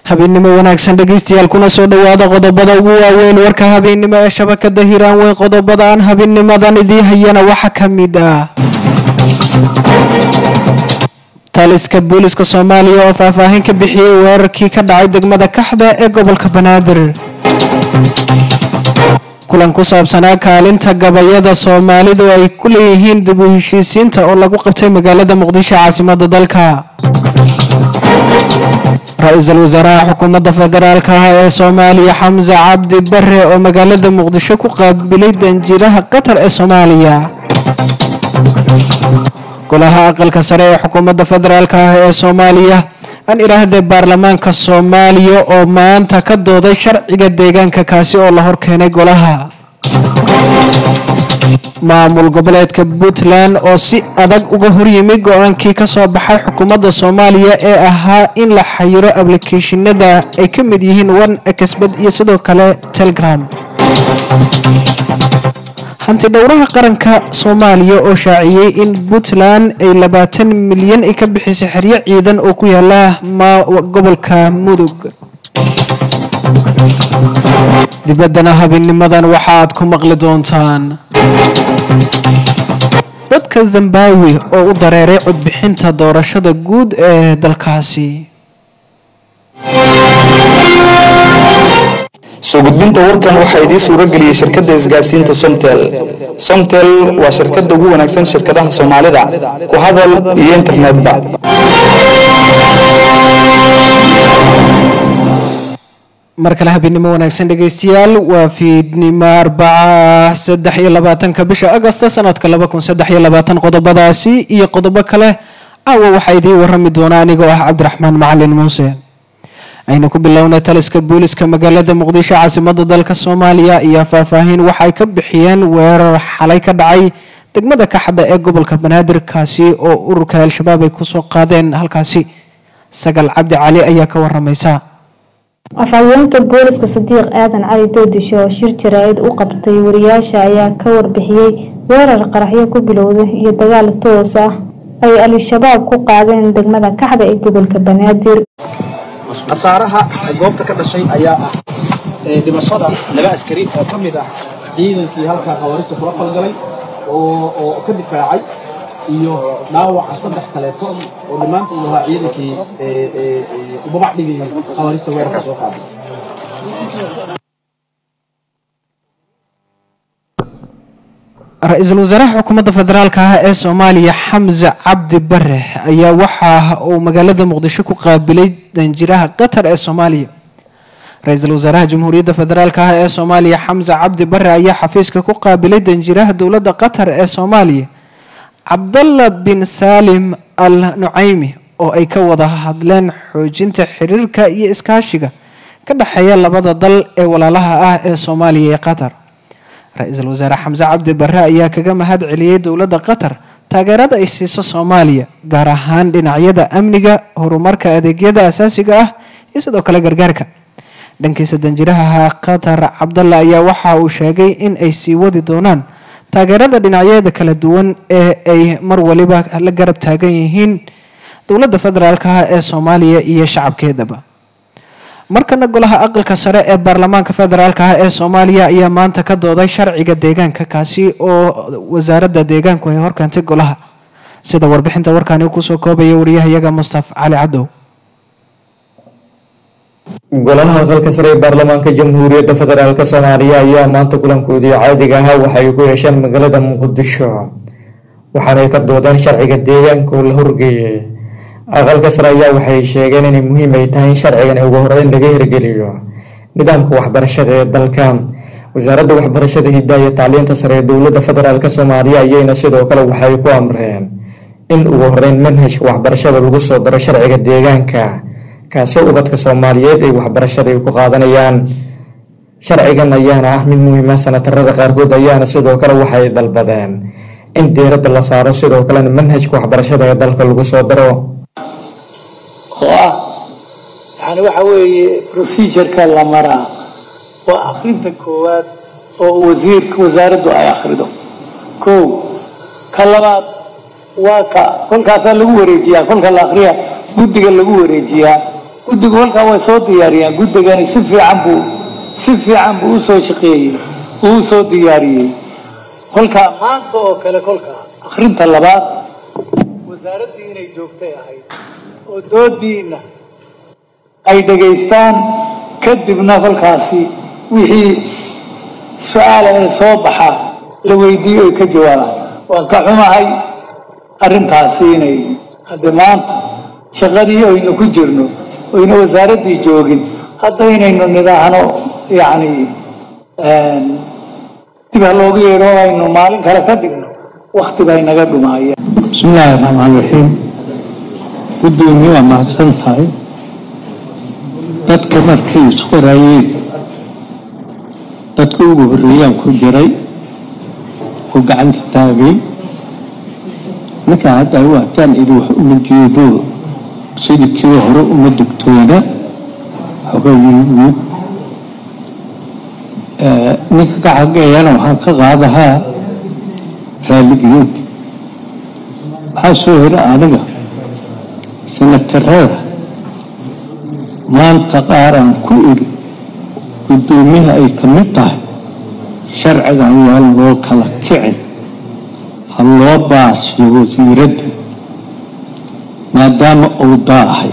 habeennimo wanaagsan dhegaystayaal kuna soo dhowaada qodobada ugu waaweyn warka habeennimo ee shabakada hiiraan weyn qodobada aan habeennimadan idiin hayana waxaa ka mid ah taliska booliska soomaaliya oo faahfaahin ka bixiyey weerarkii ka dhacay degmada kaxda ee gobolka banaadir kulan ku saabsanaa kaalinta gabayada soomaalidu ay ku leeyihiin dib u heshiisiinta oo lagu qabtay magaalada muqdisho caasimada dalka ra-iisul wasaaraha xukuumadda federaalk ah ee soomaaliya xamse cabdi bare oo magaalada muqdisho ku qaabilay danjiraha qatar ee soomaaliya golaha aqalka sare ee xukuumadda federaalk ah ee soomaaliya aan idhaahdee baarlamaanka soomaaliya oo maanta ka dooday sharciga deegaanka kaasi oo la horkeenay golaha maamul goboleedka puntland oo si adag uga horyimid go-aankii ka soo baxay xukuumadda soomaaliya ee ahaa in la xayiro ablicathonada ay ka mid yihiin one exbed iyo sidoo kale telegram hanti dhowraha qaranka soomaaliya oo shaaciyey in puntland ay labaatan milyan ay ka bixisay xeryo ciidan oo ku yaala gobolka mudug dibaddana habeenimadan waxa aad ku maqli doontaan dadka zimbawi oo u dareeray codbixinta doorashada guud ee dalkaasi soo gudbinta warkan waxaa idiin suuro geliyey shirkadda isgaadhsiinta somtel somtel waa shirkadda ugu wanaagsan shirkadaha soomaalida ku hadal iyo internetba mar kale habeennimo wanaagsan dhegaystayaal waa fiidnimo arbaca saddex iyo labaatanka bisha agosta sanadka laba kun saddex iyo labaatan qodobadaasi iyo qodobo kale caawa waxaa idiin warami doona anigoo ah cabdiraxmaan macalin muuse aynu ku bilownay taliska booliska magaalada muqdisho caasimada dalka soomaaliya iyo faahfaahin waxaay ka bixiyeen weerar xalay ka dhacay degmada kaxda ee gobolka banaadir kaasi oo ururka al-shabaab ay kusoo qaadeen halkaasi sagal cabdi cali ayaa ka waramaysa afhayeenka booliska sadiiq aadan cali doodisho oo shir jaraa-id u qabtay wariyaasha ayaa ka warbixiyey weerar qaraxyo ku bilowday iyo dagaal toos ah ay al-shabaab ku qaadeen degmada kaxda ee gobolka banaadir khasaaraha goobta ka dhashay ayaa ah dhimashada laba askari oo ka mid ah ciidankii halkaa khawaarista kula falgalay oo ka difaacay iyo dhaawaca saddex kaleeto oo dhammaantood ahaa ciidankii ubabac dhigayay khawaarista weerarka soo qaaday ra-iisul wasaaraha xukuumadda federaalk ah ee soomaaliya xamse cabdi bare ayaa waxa uu magaalada muqdisho ku qaabilay danjiraha qatar ee soomaaliya ra-iisul wasaaraha jamhuuriyadda federaalk ah ee soomaaliya xamse cabdi bare ayaa xafiiska ku qaabilay danjiraha dowladda qatar ee soomaaliya cabdalla bin saalim al nucaymi oo ay ka wada hadleen xoojinta xiriirka iyo iskaashiga ka dhexeeya labada dal ee walaalaha ah ee soomaaliya iyo qatar ra-iisul wasaare xamse cabdi bare ayaa kaga mahad celiyey dowladda qatar taageerada ay siiso soomaaliya gaar ahaan dhinacyada amniga horumarka adeegyada asaasiga ah iyo sidoo kale gargaarka dhankiisa danjiraha qatar cabdalla ayaa waxa uu sheegay in ay sii wadi doonaan taageerada dhinacyada kala duwan ee ay mar waliba la garab taagan yihiin dowladda federaalk ah ee soomaaliya iyo shacabkeedaba markana golaha aqalka sare ee baarlamaanka federaalk ah ee soomaaliya ayaa maanta ka dooday sharciga deegaanka kaasi oo wasaaradda deegaanku ay horkeentay golaha sida warbixinta warkaani kusoo koobaya wariyahayaga mustaf cali cadow golaha aqalka sare ee baarlamaanka jamhuuriyadda federaalk soomaaliya ayaa maanta kulankoodii caadiga ahaa waxay ku yeesheen magaalada muqdisho waxaanay ka doodeen sharciga deegaanka oo la horgeeyay aqalka sare ayaa waxay sheegeen inay muhiim ay tahay in sharcigan ugu horeyn laga hirgeliyo nidaamka waxbarashada ee dalka wasaaradda waxbarashada hiddaha iyo tacliinta sare ee dowladda federaalk soomaaliya ayayna sidoo kale waxay ku amreen in ugu horeyn manhajka waxbarashada lagu soo daro sharciga deegaanka kaasoo ubadka soomaaliyeed ay waxbarashada ay ku qaadanayaan sharcigan ayaana ah mid muhiima sanatarada qaarkood ayaana sidoo kale waxay dalbadeen in diiradda la saaro sidoo kalena manhajka waxbarashada ee dalka lagu soo daro oo ah yani waxa weeye procedureka la maraa waa akrinta koowaad oo wasiirka wasaaraddu ay akrido kow ka labaad waa ka kolkaasaa lagu wareejiyaa kolka la akriya guddiga lagu wareejiyaa guddigu halkaa way soo diyaariyaan guddigani si fiican buu si fiican buu usoo shaqeeyey uu usoo diyaariyey kolkaa maanta oo kale kolkaa akhrinta labaad wasaaraddii inay joogtay ahayd oo doodiina ay dhegaystaan kadibna kolkaasi wixii su-aala ee soo baxa la weydiiyo ay ka jawaabaan waan ka xumahay arrintaasi inay hadde maanta shaqadii aynu ku jirno oyna wasaaraddii joogin hadda inaynu nidhaahno yacni dib ha loogu yeedho aynu maalin kale ka dhigno wakti bay naga dhumaayeen bismi illaahi raxmaan raxiim guddoomiye waa mahadsan tahay dadka markay isqorayeen dadka ugu horreeyaan ku jiray oo gacanta taagay ninkaa hadda u hataan idhi wax uma jeedo sidii kii hore uma dugtoona xogayigu ninka ka xageeyana waxaan ka qaadahaa raaligelinta waxaa soo hera aniga sanatarada maanta qaaraan ku idhi guddoomiyaha ay ka mid tahay sharcigan waa loo kala kicin ha loo baasiyo wasiiradda maadaama uu daahay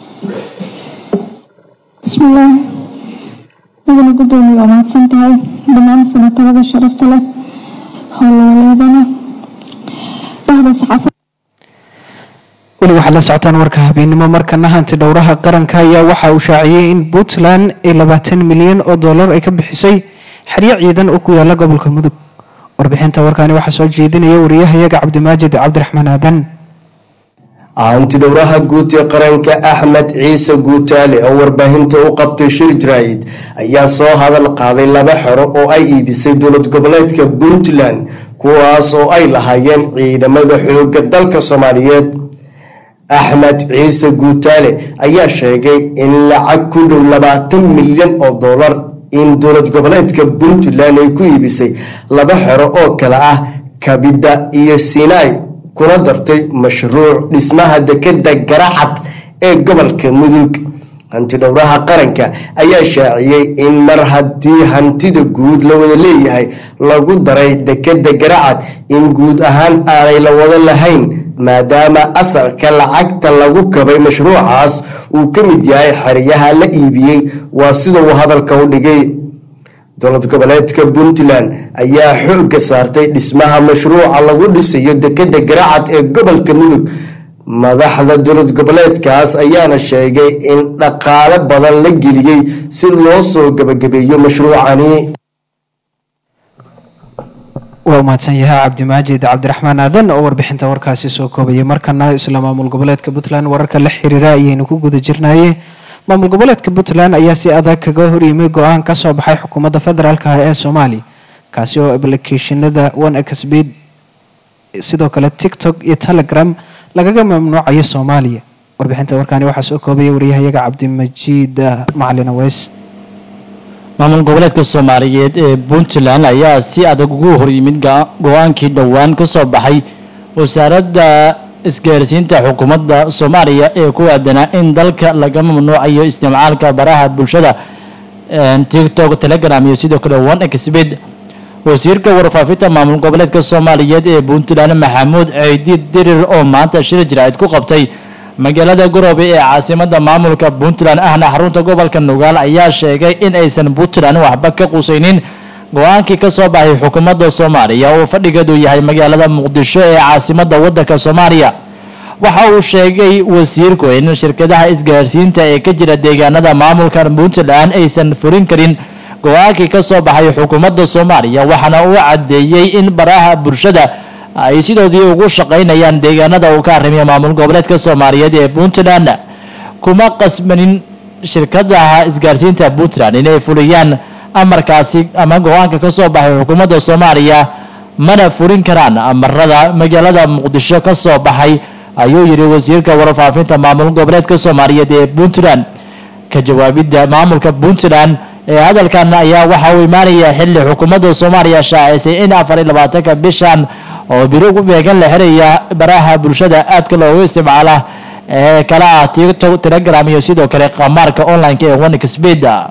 bismillaah mudana guddoomiye waa mahadsan tahay dhammaan sanatarada sharafta leh howlwaleedana bahda saxaafada weli waxaad la socotaan warka habeennimo markana hanti dhowraha qaranka ayaa waxa uu shaaciyey in puntland ay labaatan milyan oo dollar ay ka bixisay xeryo ciidan oo ku yaala gobolka mudug warbixinta warkaani waxaa soo jeedinaya wariyahayaga cabdimaajid cabdiraxmaan aadan hantidhowraha guud ee qaranka axmed ciise guutaale oo warbaahinta u qabtay shir jaraa'id ayaa soo hadal qaaday laba xero oo ay iibisay dowlad goboleedka puntland kuwaas oo ay lahaayeen ciidamada xoogga dalka soomaaliyeed axmed ciise guutaale ayaa sheegay in lacag ku dhow labaatan milyan oo dollar in dowlad goboleedka puntland ay ku iibisay laba xero oo kale ah kabida iyo sinai kuna dartay mashruuc dhismaha dekeda garacad ee gobolka mudug hantidhowraha qaranka ayaa shaaciyey in mar haddii hantida guud la wada leeyahay lagu daray dekeda garacad in guud ahaan aanay la wada lahayn maadaama asalka lacagta lagu kabay mashruucaas uu ka mid yahay xeryaha la iibiyey waa sida uu hadalka u dhigay dowlad goboleedka puntland ayaa xoogga saartay dhismaha mashruuca lagu dhisayo dekeda garacad ee gobolka mudug madaxda dowlad goboleedkaas ayaana sheegay in dhaqaale badan la geliyey si loo soo gebagabeeyo mashruucani waa umahadsan yahay cabdimaajid cabdiraxmaan aadan oo warbixinta warkaasi soo koobayay markana isla maamul goboleedka puntland wararka la xiriira ayaynu ku guda jirnaye maamul goboleedka puntland ayaa si adag kaga horyimay go-aan ka soo baxay xukuumadda federaalk ah ee soomaaliya kaasi oo ablicationada one xbid sidoo kale tiktok iyo telegram lagaga mamnuucayo soomaaliya warbixinta warkaani waxaa soo koobaya wariyahayaga cabdimajiid macalin aweys maamul goboleedka soomaaliyeed ee puntland ayaa si adag ugu horyimid go-aankii dhowaan ka soo baxay wasaaradda isgaarsiinta xukuumadda soomaaliya ee ku aadanaa in dalka laga mamnuucayo isticmaalka baraha bulshada tiktok telegram iyo sidoo kale one xbid wasiirka warfaafinta maamul goboleedka soomaaliyeed ee puntland maxamuud ciidiid dirir oo maanta shir jaraa'id ku qabtay magaalada garoobe ee caasimada maamulka puntland ahna xarunta gobolka nugaal ayaa sheegay in aysan puntland waxba ka qusaynin go-aankii ka soo baxay xukuumadda soomaaliya oo fadhigeedu yahay magaalada muqdisho ee caasimada wadanka soomaaliya waxa uu sheegay wasiirku in shirkadaha isgaarsiinta ee ka jira deegaanada maamulka puntland aysan furin karin go-aankii ka soo baxay xukuumadda soomaaliya waxaana uu caddeeyey in baraha bulshada ay sidoodii ugu shaqaynayaan deegaanada uu ka arrimiyo maamul goboleedka soomaaliyeed ee puntland kuma qasbanin shirkadaha isgaarsiinta puntland inay fuliyaan amarkaasi ama go-aanka ka soo baxay xukuumadda soomaaliya mana furin karaan amarada magaalada muqdisho ka soo baxay ayuu yidhi wasiirka warfaafinta maamul goboleedka soomaaliyeed ee puntland ka jawaabidda maamulka puntland ee hadalkan ayaa waxa uu imaanaya xilli xukuumadda soomaaliya shaacisay in afar iyo labaatanka bishan oo biro ugu beegan la xiraya baraha bulshada aadka loogu isticmaala ee kala ah tiktok telegram iyo sidoo kale qamaarka online-ka ee wanika speeda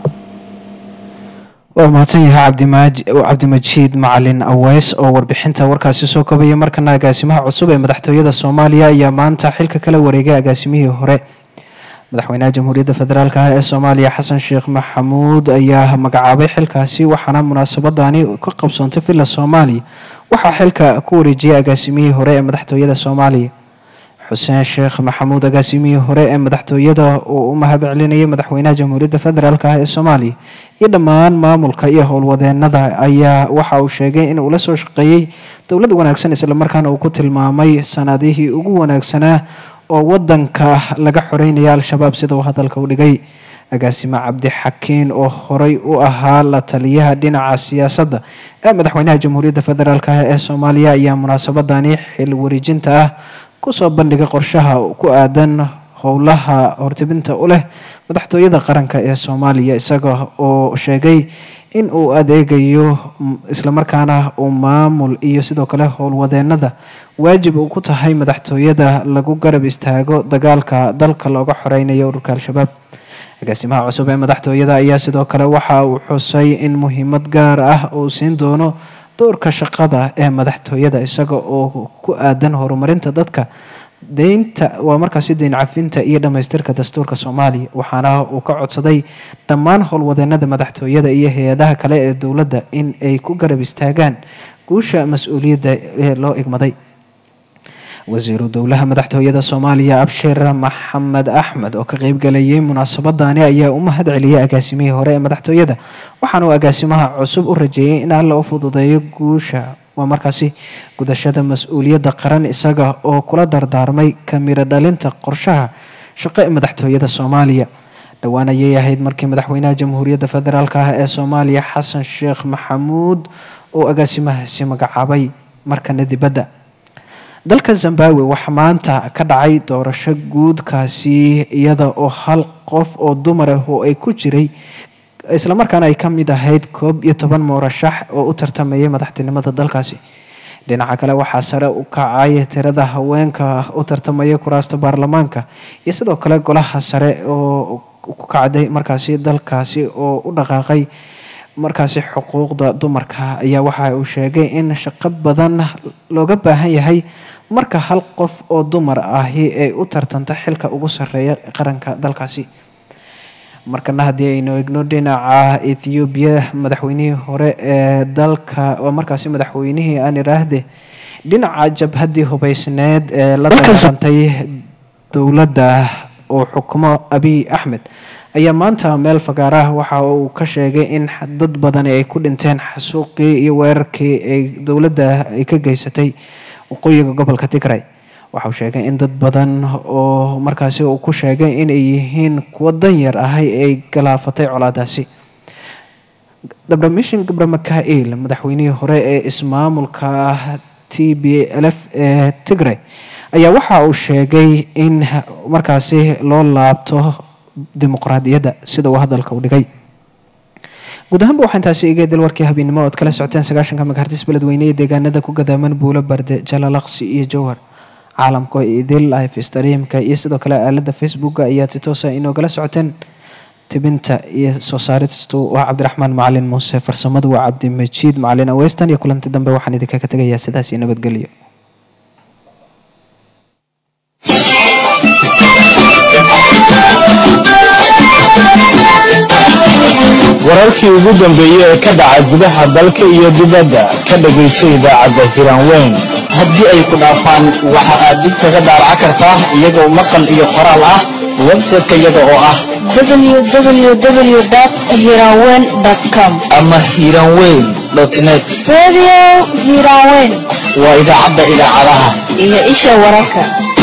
waa mahadsan yahay cabdimaaj cabdimajiid macalin aweys oo warbixinta warkaasi soo kobaya markana agaasimaha cusub ee madaxtooyada soomaaliya ayaa maanta xilka kala wareegay agaasimihii hore madaxweynaha jamhuuriyadda federaalk ah ee soomaaliya xasan sheekh maxamuud ayaa magacaabay xilkaasi waxaana munaasabadani ka qabsoontay villa soomaaliya waxaa xilka ku wareejiyay agaasimihii hore ee madaxtooyada soomaaliya xuseen sheekh maxamuud agaasimihii hore ee madaxtooyada oo u mahad celinayay madaxweynaha jamhuuriyadda federaalk ah ee soomaaliya iyo dhammaan maamulka iyo howlwadeenada ayaa waxa uu sheegay in uu la soo shaqeeyey dowlad wanaagsan islamarkaana uu ku tilmaamay sanadihii ugu wanaagsanaa oo wadanka laga xoreynaya al-shabaab sida uu hadalka u dhigay agaasime cabdixakiin oo horey u ahaa la taliyaha dhinaca siyaasadda ee madaxweynaha jamhuuriyadda federaalk ah ee soomaaliya ayaa munaasabadani xil wareejinta ah kusoo bandhigay qorshaha ku aadan howlaha hortibinta u leh madaxtooyada qaranka ee soomaaliya isaga oo sheegay in uu adeegayo islamarkaana uu maamul iyo sidoo kale howlwadeenada waajib uu ku tahay madaxtooyada lagu garab istaago dagaalka dalka looga xoreynayo ururka al-shabaab agaasimaha cusub ee madaxtooyada ayaa sidoo kale waxa uu xusay in muhiimad gaar ah uu siin doono doorka shaqada ee madaxtooyada isaga oo ku aadan horumarinta dadka deynta waa markaasi deyn cafinta iyo dhammaystirka dastuurka soomaaliya waxaana uu ka codsaday dhammaan howlwadeenada madaxtooyada iyo hay-adaha kale ee dowladda in ay ku garab istaagaan guusha mas-uuliyadda ee loo igmaday wasiiru dowlaha madaxtooyada soomaaliya abshir maxamed axmed oo ka qeybgalayay munaasabadani ayaa u mahad celiyay agaasimihii hore ee madaxtooyada waxaana uu agaasimaha cusub u rajeeyay in alla u fududeeyo guusha waa markaasi gudashada mas-uuliyadda qaran isaga oo kula dardaarmay kamiro dhalinta qorshaha shaqo ee madaxtooyada soomaaliya dhowaan ayay ahayd markii madaxweynaha jamhuuriyadda federaalk ah ee soomaaliya xasan sheekh maxamuud oo agaasimahaasi magacaabay markana dibadda dalka zimbabwe waxaa maanta ka dhacay doorasho guudkaasi iyada oo hal qof oo dumar ah oo ay ku jiray islamarkaana ay ka mid ahayd koob iyo toban murashax oo u tartamayay madaxtinimada dalkaasi dhinaca kale waxaa sare u kacay tirada haweenka u tartamaya kuraasta baarlamaanka iyo sidoo kale golaha sare oo ku kacday markaasi dalkaasi oo u dhaqaaqay markaasi xuquuqda dumarka ayaa waxa uu sheegay in shaqo badan looga baahan yahay marka hal qof oo dumar ahi ay u tartanto xilka ugu sarreeya qaranka dalkaasi markana haddii aynu egno dhinaca ethoobiya madaxweynihii hore ee dalka waa markaasi madaxweynihii aan iraahde dhinaca jabhaddii hubeysneed ee la dagaalantay dowladda oo xukumo abiy axmed ayaa maanta meel fagaaraha waxa uu ka sheegay in dad badani ay ku dhinteen xasuuqii iyo weerarkii ay dowladda ay ka geysatay waqooyiga gobolka tigray waxa uu sheegay in dad badan oo markaasi uu ku sheegay inay yihiin kuwo danyar ahay ay galaafatay colaadaasi dabdhamishin gabra mikail madaxweynihii hore ee ismaamulka t b lf ee tigray ayaa waxa uu sheegay in markaasi loo laabto dimuqraadiyadda sida uu hadalka u dhigay guud ahaanba waxaa intaasi iga dil warkii habeennimo ood kala socoteen sagaashanka megahertis beledweyne ee deegaanada ku gadaaman buulo barde jalalaqsi iyo jowhar caalamka idil life streamka iyo sidoo kale aalada facebooka ayaad si toosa inoogala socoteen tibinta iyo soo saaristu waa cabdiraxmaan macalin muuse farsamadu waa cabdimajiid macalin aweystan iyo kulanti dambe waxaan idinkaga tegayaa sidaas iyo nabadgelyo wararkii ugu dambeeyey ee ka dhaca gudaha dalka iyo dibadda ka dhagayso idaacadda hiraanweyn haddii ay ku dhaafaan waxa aad dib kaga daaraca kartaa iyagoo maqal iyo qoraal ah website-ka iyaga oo ah www.hirawen.com ama hiraanweyn net Radio Hirawen waa idaacadda idaacadaha iyo isha wararka.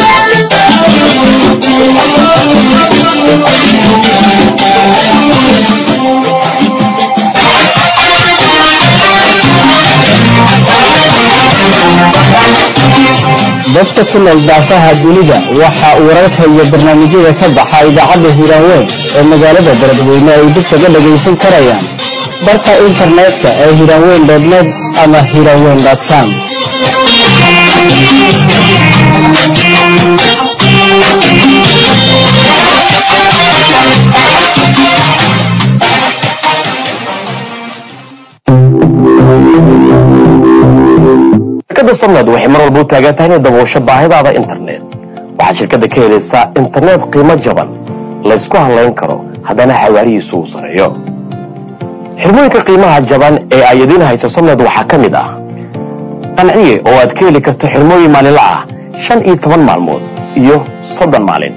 dadka ku nool daafaha dunida waxa uu wararka iyo barnaamijyada ka baxa idaacadda hiraanweyn ee magaalada beledweyne ay dib kaga dhagaysan karayaan barka internetka ee hiraanweyn net ama hiraanweyn com Thank you. somnad waxay mar walba u taagan tahay inay daboosho baahidaada internet waxaad shirkadda ka helaysaa internet qiimo jaban laysku halayn karo haddana xawaarihiisu uu sareeyo xirmooyinka qiimaha jaban ee ay idiin hayso somnad waxaa ka mid ah qanciye oo aad ka heli karto xirmooyin maalinla ah shan iyo toban maalmood iyo soddon maalin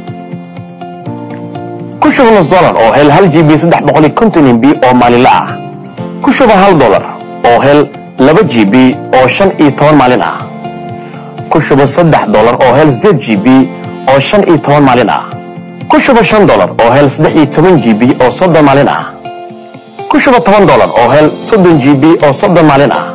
ku shuba nus dolar oo hel hal gb saddex boqol iyo konton mb oo maalinla ah ku shuba hal dolar oo hel laba gb oo shan iyo toban maalin ah ku shuba saddex dolar oo hel sideed gb oo shan iyo toban maalin ah ku shuba shan dolar oo hel saddex iyo toban gb oo soddon maalin ah ku shuba toban dolar oo hel soddon gb oo soddon maalin ah